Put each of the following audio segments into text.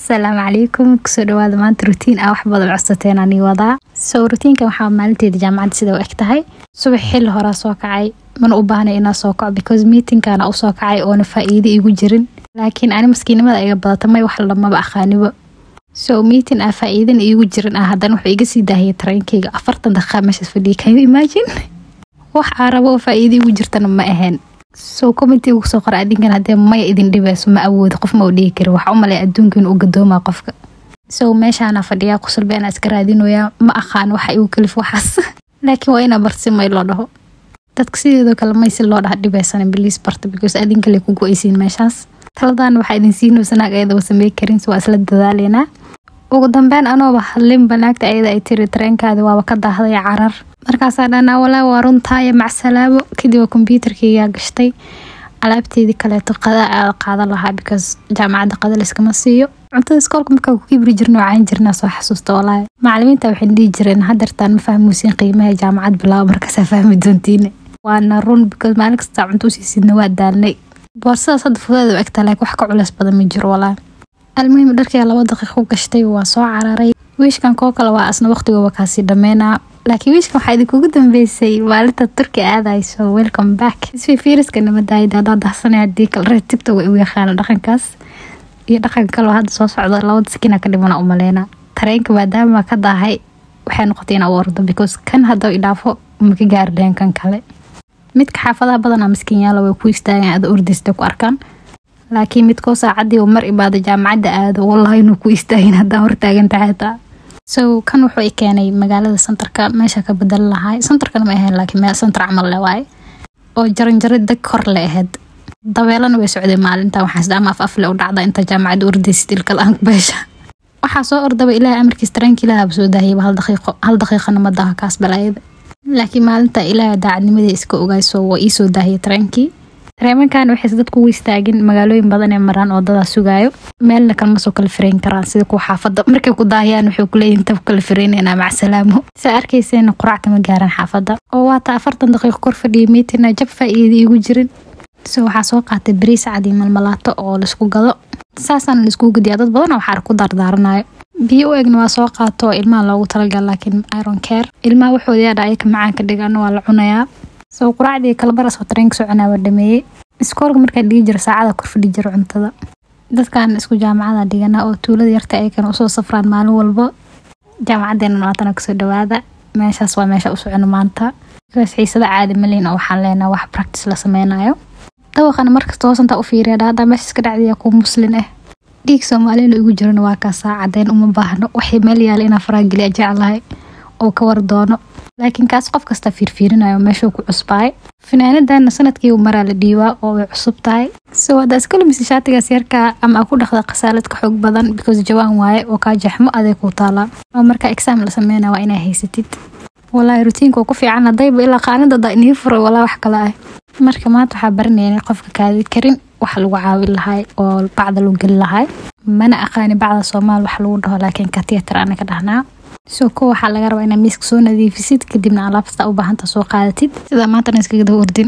asalaamu calaykum kusoo dhawaada maanta rutiin ah wax badan codsateen ani wadaa so rutiinkan waxaa maalinteeda jaamacadda sida u eg tahay subax xilli horaa soo kacay mana u baahnay inaa soo kaco because meetingkana usoo kacay oona faa'iido igu jirin laakiin ani maskiinimada iga badata may wax lamaba aqaanibo so meeting ah faa'iidana iigu jirin ah haddana wuxuu iga sii daahiyay tareenkayga afartan daqiiqa meeshaas fadhiya can you imagine wax aa rabo oo faa'iido igu jirtana ma ahayn so commentiga kusoo qora adinkan haddee maya idin dhibayso ma awoodo qof ma u dhihi kari waxaa u malay adduunka inuu gadoomaa qofka so meeshaana fadhiyaa qusulba inaa iska raadinoyaa ma aqaan waxa igu kalif waxaas laakiin waa inaa barsi may loo dhaho dadka sideedoo kale may si loo dhaha dhibaysana biliis barta because adinkale ku go-aysiin meeshaas taladaan waxaa idin siinaysa naag ayadaba samey karin so waa isla dadaaleynaa ugu dambeyn anooba hadlinba naagta ayada ay tiri tareenkaadi waaba ka daahday carar markaasaa dhanaa walaa waa runtaaya macsalaabo kadib waa kombyuutarkaygaa gashtay alaabteedii kaleeto qada aada qaadan lahaa because jaamacadda qada layskama siiyo cuntada iskoolka markaa ku kibri jirna wacaan jirnaa soo xasuusta walaahi macalimiinta waxay dhihi jireen hadeertaan ma fahmuusiin qiimaha jaamacad bilaabo markaasaa fahmi doontiine waana run because maalin kastaa cunto usiisidna waa daalnay boorsadaas hadda fudeeda u egtaa laakiin wax ka culeys badan ma jiro walaahi almuhim dharkii laba daqiiq u gashtay waa soo cararay wiishkan koo kale waa asna waqtigooba kaasii dhameynaa laakiin wiishkan waxaa idinkugu dambeysay maalinta turki aadayso welcome back isfifiiriska nabadaayada hadaa dahsanay hadii kale reer tigtog igu yaqaana dhaqankaas iyo dhaqan kaloo hadda soo socda labada sakina ka dhimana u maleyna tareenka maadaama ka daahay waxay noqotay inaa u ordo because kan hadda idhaafo maka gaari dhehen kan kale midka xaafadaha badanaa miskiinyaala way ku istaagaan ada ordaysta ku arkaan laakiin midkoo saacadii mar ibaada jaamacadda aado wallahi inuu ku istaagin haddaan hortaagantahay xitaa so kan wuxuu i keenay magaalada santarka meesha ka bedelan lahay santarkana ma ahayn laakiin meel santar camal le waaye oo jaranjaro deg kor le ahayd dabeelana way socday maalinta waxaan sida ama af afle u dhacda inta jaamacadda ordaysid ilka la-aan beesha waxaa soo ordaba ilaahay amarkiis tareenka ilaahaba soo daahiyaba hal daqiiqo hal daqiiqana ma daha kaas balaayada laakiin maalinta ilaahay daacadnimadii iska ogayso waa iisoo daahiyay tareenkii tareemankan waxayse dadku ugu istaagin magaalooyin badan ee maraan wadadaa sugaayo meelna kalma soo kala fireyn karaan sida kuwa xaafada markay ku daahiyaan waxay kuleeyihin tab kala fireynayna macsalaamo saa arkayseena qurac kama gaaraan xaafada oo waata afartan daqiiqo kor fadhiya miitina jab faa'iida igu jirin so waxaa soo qaatay bariis cad iyo malmalaato oo laisku gado saasaana laiskugu gadiyaa dad badan waxaa ku daardaaranayo biyo u egna waa soo qaato oo ilmaha loogu talagal laakiin iron care ilmaha waxooda yaadha ayaka macaan ka dhigan waa la cunayaa soo quraacdii kalabaras oo tareenka soconaa waa dhameeyey iskoolka markaa dhigi jira saacada kor fadhi jira cuntada dadkan isku jaamacada dhigana oo tuulada yarta ayakana usoo safraan maalin walbo jaamacadeena nootana kusoo dhawaada meeshaas waa meesha u socono maanta bikaas xiisada caadi malin oo waxaan leenaha wax practice la sameynayo dabaqana markasta hoosantaa u fiiriya haddaa meeshaas ka dhacdaya kuwa muslin ah dhiig soomaalina igu jirana waa kaasaa cadeyn uma baahno waxay meel yaala inaa faraageliya jeclahay oo ka war doono laakiin kaas qof kasta fiirfiirinayo meeshuu ku cusbaay finaanadana sanadkii maraa la dhiibaa oo way cusub tahay so haddaa iskalamise shaatigaas yarkaa ama a ku dhaqda khasaalad ka xoog badan because jawaan waaye oo kaa jaxmo aday ku taalaa oo markaa exaam la sameynaya waa inaa haysatid walaahi rutiinka waa ku fiican haddayba ilaa qaanadada inii furay walaa wax kale ah marka maanta waxaa baranayna qofka kaadi karin wax lagu caawin lahay oo bacda lagu geli lahay mana aqaani bacda soomaal wax lagu dhaho laakiin katiyatar ana ka dhahnaa soo ko waxaa laga rabaa inaa miiska soo nadiifisid kadibna alaabta u baahanta soo qaadatid sidaa maantana iskaga daba ordin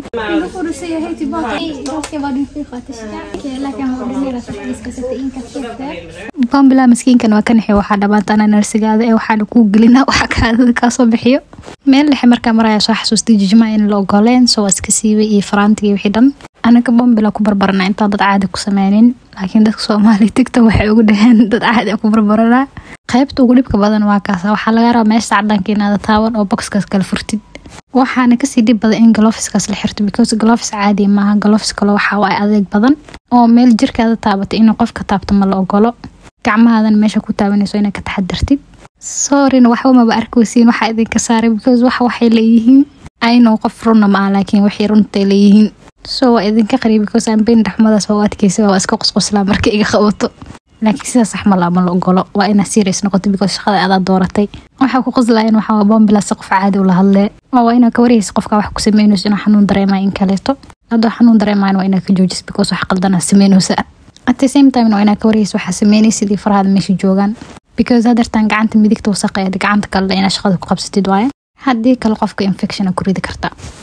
bombila maskiinkan waa ka nixi waxaa dhamaantana narsigaada ee waxaana kuu gelina waxa kaadada kaasoo bixiyo meel dhexe markaa maraya soo xasuustay jijmaa in la ogoleen soo waa iska siibay iyo faraantigii wixii dhan anaga bombila ku barbarana intaan dad caadi ku sameynin laakiin dadka soomaaliya tigta waxay ugu dhaheen dad caadi ku barbaranaa qaybta ugu dhibka badan waa kaas waxaa laga rabaa meesha cadaanka inaada taaban oo boxkaas kala furtid waxaana kasii dhib badan in galofiskaas la xirto because galofis caadi maaha galofis kale waxaa waa adeeg badan oo meel jirkaada taabatay inuu qofka taabto ma la ogolo gacmahaadan meesha ku taabanayso inaa ka taxadartid sorryna waxba maba arkaysiin waxaa idinka saaray because wax waxay leeyihiin aynow qof runna ma ah laakiin waxay runtay leeyihiin so waa idinka qariib because aan beyn dhaxmadaas waa u adkeysa waa iska qosqoslaa marka iga qabato laakiin sidaas sax ma laama la ogolo waa inaa serious noqoto because shaqada adaa dooratay waxaa ku qoslayan waxaa bombila si qof caadi ula hadlee waa inaa ka warhaysa qofka wax ku sameynayso inuu xanuun dareemaya in kaleeto hadduu xanuun dareemayan waa inaa ka joojis because wax qaldanaa sameynaysa at the same time waa inaa ka warhaysa waxaa sameynaysid iyo farahaada meesha joogaan because hadeertaan gacanta midigta wasaqeeda gacanta kalena inaa shaqada ku qabsatid waaye haddii kale qofka infection ku ridi karta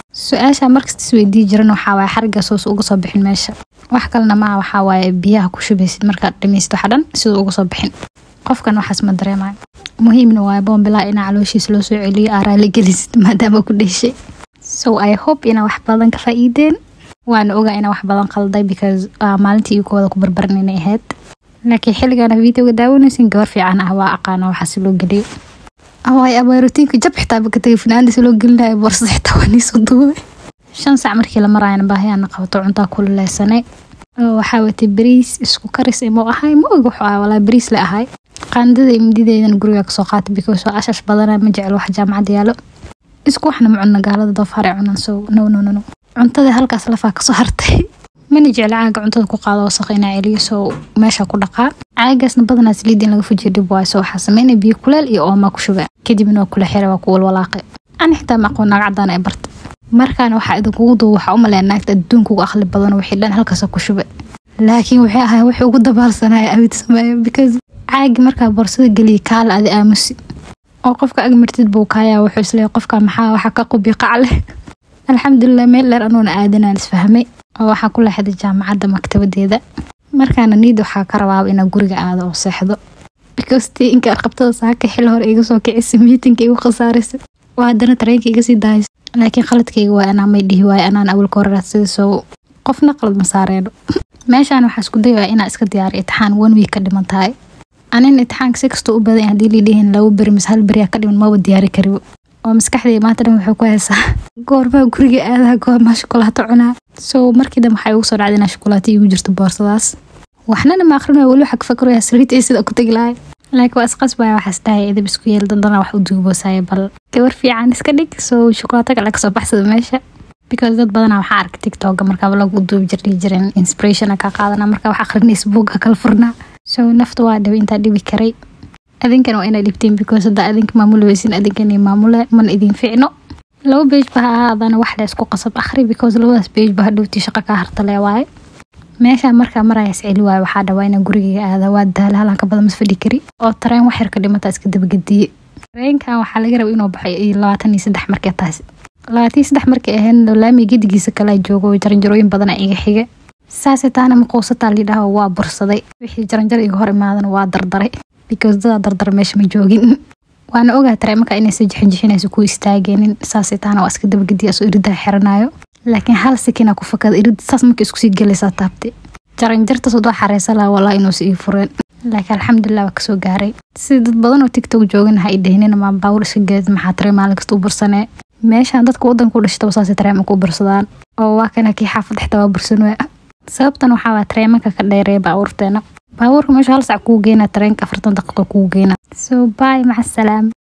su-aasha markasta isweydii jiran waxaa waaye xarigaas hoos uga soo bixin meesha wax kalena maa waxaa waaye biyaha ku shubaysid markaad dhamaysid waxa dhan siduu uga soo bixin qofkan waxaas ma dareemayo muhiimna waaye boombilaa inaa calooshiisa loo soo celiyo aa raali gelisid maadaama ku dheshay so i hope inaa wax badan ka faa'iideen waana ogaa inaa wax badan qalday because maalintii iyo kooda ku barbaran inay ahayd laakiin xilligaana videoga daawanaysin gabar fiican ah waa aqaana waxaas loo geliyo awaay abaa rutiinka jab xitaa baka tagay finaandiis loo gelinayo boorsada xitaa waa niisoo duubay shan sac markii la maraayana baahiyaana qabato cuntaa kululeysanay oo waxaa watay bariis isku karis imuu ahay ma og wuxuu ahaa walaa bariis la ahay qaandada imdideedan guriga kasoo qaatay because waa ashash badana ma jecel wax jaamacad yaalo isku waxna ma cunno gaalada doofaar ee cunan so no no no no cuntada halkaas lafaa kasoo hartay mana jecla caaga cuntada ku qaado wasaq inaa celiyo soo meesha ku dhaqaa caagaasna badanaa saliid in laga fujiyo dhib waayo soo waxaa sameynaya biyo kuleel iyo oomaa ku shuba kadibna waa kula xira waa ku walwalaaqay ani xitaa ma aqoon naag cadaan ay barta markaana waxaa idinkugu duuba waxaa u maleeya naagta adduunka ugu aqli badan wixii dhan halkaas ku shuba laakiin waxay ahay wixii ugu dabaalsanaya abid sameeyo because caagi markaa boorsada geliyay kaala adi aamusi oo qofka ag martid buu kaayaa wuxuu isleeyahay qofka maxaa waxa ka qubi qac leh alxamdulilah meel dheer anuuna aadanaan isfahmay oo waxaa ku leexday jaamacadda maktabadeeda markaana niid waxaa ka rabaaba inaa guriga aado oo seexdo because tii inka arqabtada saaka xil hore iga soo kicisa miitinka igu khasaaraysa waa haddana tareenka iga sii daaysa laakiin qaladkayga waa anaa may dhihi waayo anaan awalka hore raadsada soo qofna qalad ma saareeno meeshaan waxaa isku dayaya inaa iska diyaariyo itixaan one week ka dhiman tahay anin itixaanka si kastoo u badan haddii liidhihin laba beri mise hal beriyaa ka dhiman maba diyaari karibo oo maskaxdayda maanta dhan wuxuu ku haysaa goormaa guriga aadaha goormaa shukulaato cunaa so markii dambe waxay ugu soo dhacday inaa shukulaato iigu jirto boorsadaas waxnana ma aqrinayo weli waxaa ka fakaraya saliid ee sida ku tegi lahay laakiin waa isqasbaya waxaas dhahay idab isku yeel dandana wax u duuboosaya bal gabar fiican iska dhig soo shukulaato kale kasoo baxsada meesha because dad badanaa waxaa arkay tiktoka markaaba lagu duubi jirdhihi jiren inspirationa ka qaadana marka wax aqrinaysa buugga kala furnaa so nafta waa dhibay intaa dhibi karay adinkan waa inaa dhibtiin because haddaa adinka maamuli weysin adinkan maamule mana idin ficno laba beej ba ha ahaadana wax la isku qasab akhri because labadaas beej ba hadhowtii shaqo kaa hartale waaye meesha markaa maraya isceli waayo waxaa dhawaa inaa gurigayga aada waa daala halan ka badan mas fadhi kari oo tareen wax yar ka dhimata iska dabagediye tareenkan waxaa laga raba inuu baxay iyo labaatan iyo saddex markee tahay labaatan iyo saddex markay ahayn laami gedigiisa kala joogo jaranjarooyin badana iga xiga saase taana maquusataa lidhaho waa bursaday wixii jaranjar iga hor imaadana waa dardaray because dadaa dardar meesha ma joogin waana ogaa tareemaka inaysa jixinjixinaysa ku istaageenin saase taana waa iska dabagediya soo iridaa xiranayo laakiin hal sikina ku fakada irid saas markii isku sii gelaysaa taabtay jaranjartas wadoo xareysa laha walaa inuusa ii fureen laakiin alxamdulilah waa kasoo gaaray sida dad badan oo tiktok joogan ha i dhahnina maa baawur iska geed maxaa taree maalin kasta u bursanee meeshaan dadka wadanka u dhashtaba saasay tareemanka u bursadaan oo waa kana kii xaafad xitaa waa bursan waa sababtan waxaa waa tareemanka ka dheereeya baabuurteena baabuurka meesha hal sac kuu geena tareenka afartan daqiiqo kuu geena so bye maca asalaam